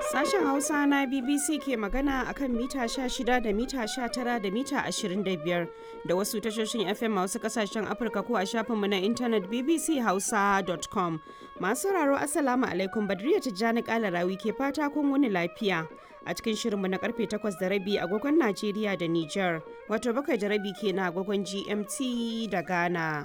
Sashen Hausa na BBC ke magana akan mita 16 da mita 19 da mita 25 da wasu tashoshin FM a wasu kasashen Afirka ko a shafinmu na intanet bbchausa.com. Masu sauraro Assalamu alaikum Badriya Tijjani Kalarawi ke fata kun wani lafiya. A cikin shirinmu na karfe 8 da rabi agogon Najeriya da Nijar, wato bakwai da rabi ke na agogon GMT da Ghana.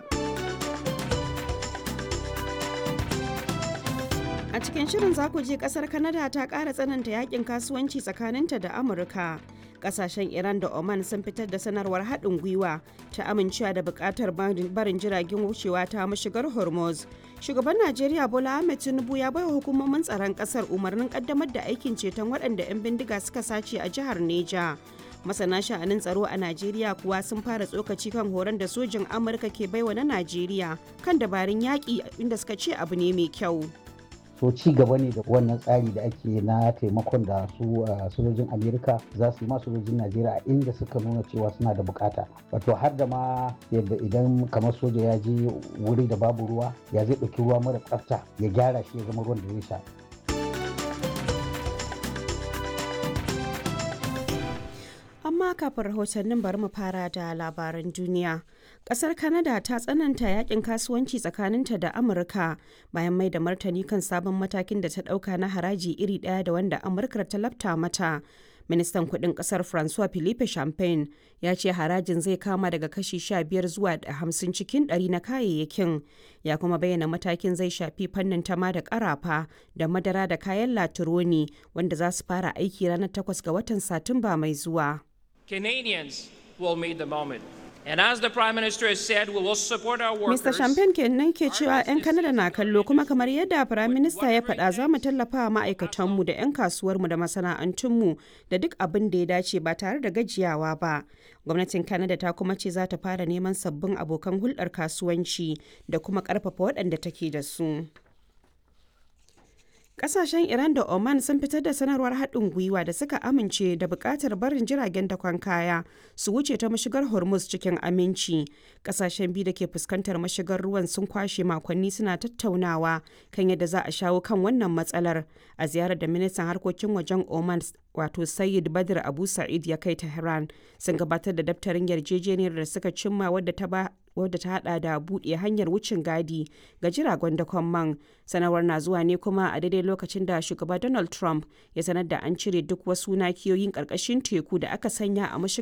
A cikin shirin za ku je kasar Canada ta ƙara tsananta yakin kasuwanci tsakaninta da Amurka. Kasashen Iran da Oman sun fitar da sanarwar haɗin gwiwa ta amincewa da buƙatar barin jiragen wucewa ta mashigar Hormuz. Shugaban Najeriya Bola Ahmed Tinubu ya baiwa hukumomin tsaron ƙasar umarnin ƙaddamar da aikin ceton waɗanda 'yan bindiga suka sace a jihar Neja. masana sha'anin tsaro a najeriya kuwa sun fara tsokaci kan horon da sojin amurka ke baiwa na najeriya kan dabarun yaƙi inda suka ce abu ne mai kyau so ci gaba ne da wannan tsari da ake na taimakon da su sojojin amerika za su yi ma sojojin najeriya a inda suka nuna cewa suna da bukata wato har da ma yadda idan kamar soja ya je wuri da babu ruwa ya zai ɗauki ruwa mara tsafta ya gyara shi ya zama ruwan da zai sha amma kafin rahotannin bari mu fara da labaran duniya kasar canada ta tsananta yakin kasuwanci tsakaninta da amurka bayan mai da martani kan sabon matakin da ta dauka na haraji iri daya da wanda amurka ta lafta mata ministan kudin kasar francois philippe champagne ya ce harajin zai kama daga kashi 15 zuwa 50 cikin 100 na kayayyakin ya kuma bayyana matakin zai shafi fannin tama da karafa da madara da kayan latironi wanda za su fara aiki ranar 8 ga watan satumba mai zuwa Canadians will meet the moment. And as the Prime Minister has said, we will support our workers. Mr. Champagne kenan ke cewa 'yan Kanada na kallo kuma kamar yadda Prime Minister ya faɗa za mu tallafa wa ma'aikatanmu da 'yan kasuwarmu da masana'antunmu da duk abin da ya dace ba tare da gajiyawa ba. Gwamnatin Canada ta kuma ce za ta fara neman sabbin abokan hulɗar kasuwanci da kuma ƙarfafa waɗanda take da su. Kasashen Iran da Oman sun fitar da sanarwar haɗin gwiwa da suka amince da buƙatar barin jiragen dakon kaya su wuce ta mashigar Hormuz cikin aminci. Kasashen biyu da ke fuskantar mashigar ruwan sun kwashe makonni suna tattaunawa kan yadda za a shawo kan wannan matsalar a ziyarar da ministan harkokin wajen Oman wato Sayyid Badr Abu Sa'id ya kai Tehran sun gabatar da daftarin yarjejeniyar da suka cimma wadda ta ba wadda ta hada da buɗe hanyar wucin gadi ga jiragen dakon man sanarwar na zuwa ne kuma a daidai lokacin da shugaba donald trump ya sanar da an cire duk wasu nakiyoyin ƙarƙashin teku da aka sanya a mashigar